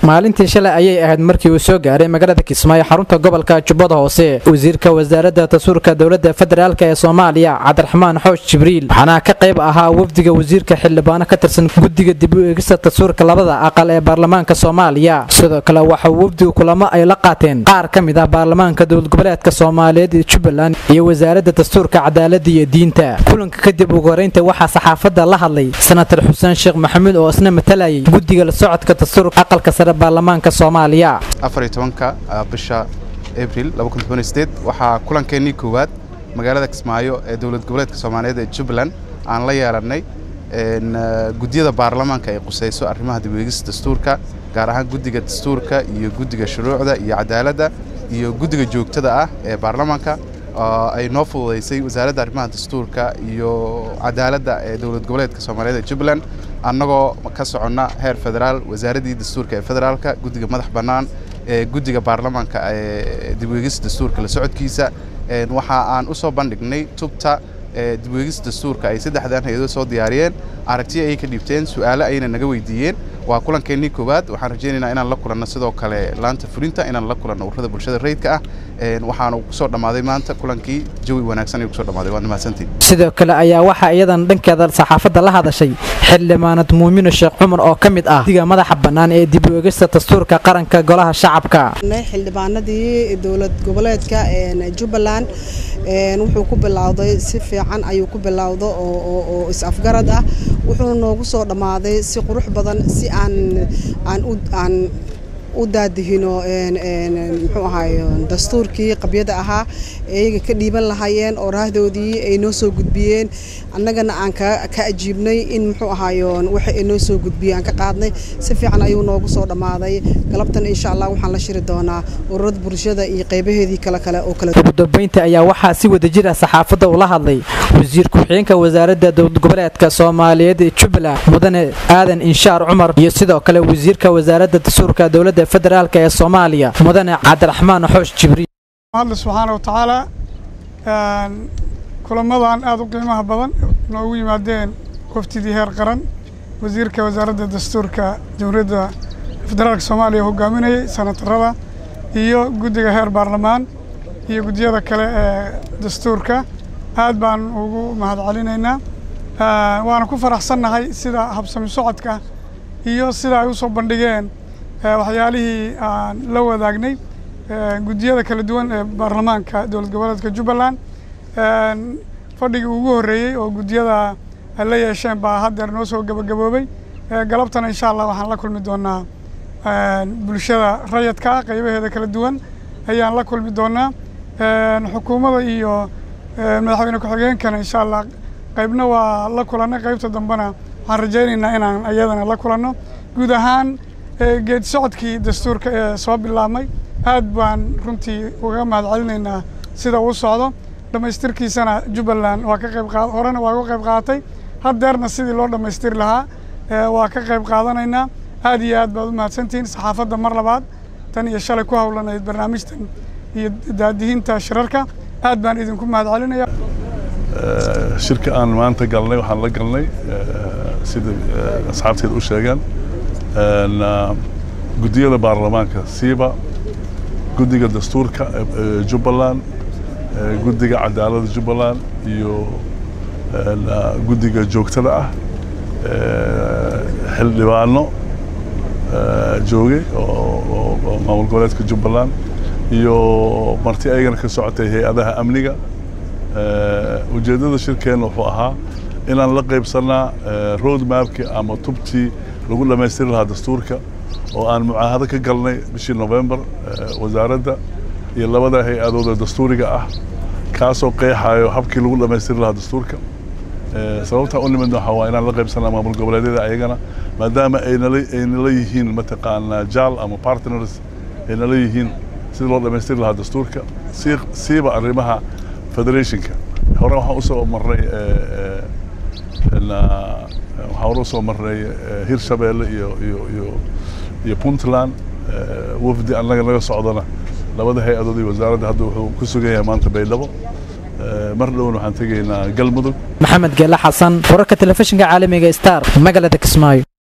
maalintii shalay ayay ahayd markii uu soo gaaray magaalada kismaayo xarunta gobolka jubbada hoose wasiirka wasaaradda dastuurka dowladda federaalk ee soomaaliya cabdiraxmaan xoosh jibriil waxaana ka qayb ahaa wafdiga wasiirka xildhibaano ka tirsan guddiga dib u eegista dastuurka labada aqal ee baarlamaanka soomaaliya sidoo kale waxaa wafdigu kulamo ay la qaateen qaar ka mid ah baarlamaanka dowlad goboleedka soomaaliyeed ee jubbaland iyo wasaaradda dastuurka cadaaladda iyo diinta kulanka kadib ugu horeynta waxaa saxaafadda la hadlay senatar xuseen sheekh maxamuud oo isna matalayay guddiga la socodka dastuurka aqalka sare baarlamaanka soomaaliya afariyo tobanka bisha abril waxaa kulankeenii koowaad magaalada kismaayo ee dowlad goboleedka soomaaliyeed ee jubbaland aan la yeelannay guddiyada baarlamaanka ay qusayso arrimaha dibweegista dastuurka gaar ahaan guddiga dastuurka iyo guddiga shuruucda iyo cadaaladda iyo guddiga joogtada ah ee baarlamaanka ay noo fududaysay wasaaradda arrimaha dastuurka iyo cadaaladda ee dowlad goboleedka soomaaliyeed ee jubbaland annagoo ka soconna heer federaal wasaaraddii dastuurka ee federaalka guddiga madax bannaan ee guddiga baarlamaanka ee dibweegista dastuurka la socodkiisa waxa aan u soo bandhignay tubta dibweegista dastuurka ay saddexdan hay-adood soo diyaariyeen aragtiyo ayay ka dhiibteen su'aalo ayna naga weydiiyeen waa kulankeenii koowaad waxaan rajaynaynaa inaan la kulanno sidoo kale laanta fulinta inaan la kulanno ururada bulshada rayidka ah waxaanu kusoo dhammaaday maanta kulankii jawi wanaagsan ayuu kusoo dhammaaday waad mahadsantiin sidoo kale ayaa waxaa iyadan dhankeeda saxaafadda la hadashay xildhibaanad muumino sheekh cumar oo ka mid ah diga madaxa bannaan ee dib u eegista dastuurka qaranka golaha shacabka xildhibaanadii dowlad goboleedka jubbaland wuxuu ku bilowday si fiican ayuu ku bilowda oo is-afgarad ah wuxuu noogu soo dhammaaday si qurux badan si aan aan aan u daadihino muxuu ahaay dastuurkii qabyada ahaa iyaga ka dhiiban lahaayeen oo raahdoodii ay noo soo gudbiyeen annagana aan ka ajiibnay in muxuu ahaayo waxa ay noo soo gudbiyey aan ka qaadnay si fiican ayuu noogu soo dhammaaday galabtan insha allah waxaan la shiri doonaa ururada bulshada iyo qaybaheedii kale kale oo kale ugu dambeynta ayaa waxaa si wadajir ah saxaafadda ula hadlay wasiir ku-xigeenka wasaaradda dowlad goboleedka soomaaliyeed ee jubbaland mudane aadan inshaar cumar iyo sidoo kale wasiirka wasaaradda dastuurka dowladda federaalk ee soomaaliya mudane cabdiraxmaan xoosh jibriil hadle subxaana wa tacaala kulamadan aada u qiimaha badan noogu yimaadeen waftidii heer qaran wasiirka wasaaradda dastuurka jamhuuriyadda federaalka soomaaliya hogaaminayay senatarada iyo guddiga heer baarlamaan iyo guddiyada kale ee dastuurka aad baan ugu mahad celinaynaa waana ku faraxsannahay sida habsami socodka iyo sida ay u soo bandhigeen waxyaalihii aan la wadaagnay guddiyada kala duwan ee baarlamaanka dowlad goboleedka jubbaland fadhigii ugu horreeyey oo guddiyada ay la yeesheen baa haddeer noo soo gabagaboobay galabtana insha allah waxaan la kulmi doonaa bulshada rayadka qaybaheeda kala duwan ayaan la kulmi doonaa xukuumadda iyo madaxweyne ku-xigeenkana insha allah qaybna waa la kulannay qaybta dambena waxaan rajaynaynaa inaan iyadana la kulanno guud ahaan geedi socodkii dastuurka ee soo bilaabmay aad baan runtii uga mahad celinaynaa sida uu socdo dhammaystirkiisana jubbaland waa ka qayb qaad horena waa uga qayb qaadatay haddeerna sidii loo dhammaystiri lahaa waa ka qayb qaadanaynaa aad iyo aad baad u mahadsantihiin saxaafadda mar labaad tan iyo shalay ku howlanayd barnaamijtan iyo daadihinta shirarka aad baan idinku mahad celinaya shirka aan maanta galnay waxaan la galnay sida asxaabteed u sheegeen guddiyada baarlamaanka siiba guddiga dastuurka jubbaland guddiga cadaaladda jubbaland iyo guddiga joogtada ah xildhibaano joogay oo maamul goboleedka jubbaland iyo marti ayagana ka socotay hay-adaha amniga ujeeddada shirkeenna wuxuu ahaa inaan la qaybsannaa road mapkii ama tubtii lagu dhammaystiri lahaa dastuurka oo aan mucaahado ka galnay bishii novembar wasaaradda iyo labada hay-adooda dastuuriga ah kaasoo qeexayo habkii lagu dhammaystiri lahaa dastuurka sababtaa u nimidna waxaa waa inaan la qaybsanaa maamul goboleedyada ayagana maadaama aynala yihiin mataqaanaa jaal ama partners aynala yihiin sida loo dhammaystiri lahaa dastuurka siiba arrimaha federationka hore waxaan usoo marnay waxaan hore usoo marnay hirshabeelle iyo iyo iyo iyo puntland wafdi annaga naga socdana labada hay-adood iyo wasaaradda hadda wuxuu ku sugan yahay maanta baydhabo mar dhowna waxaan tegaynaa galmudug maxamed geele xasan wararka telefishinka caalamiga star magaalada kismaayo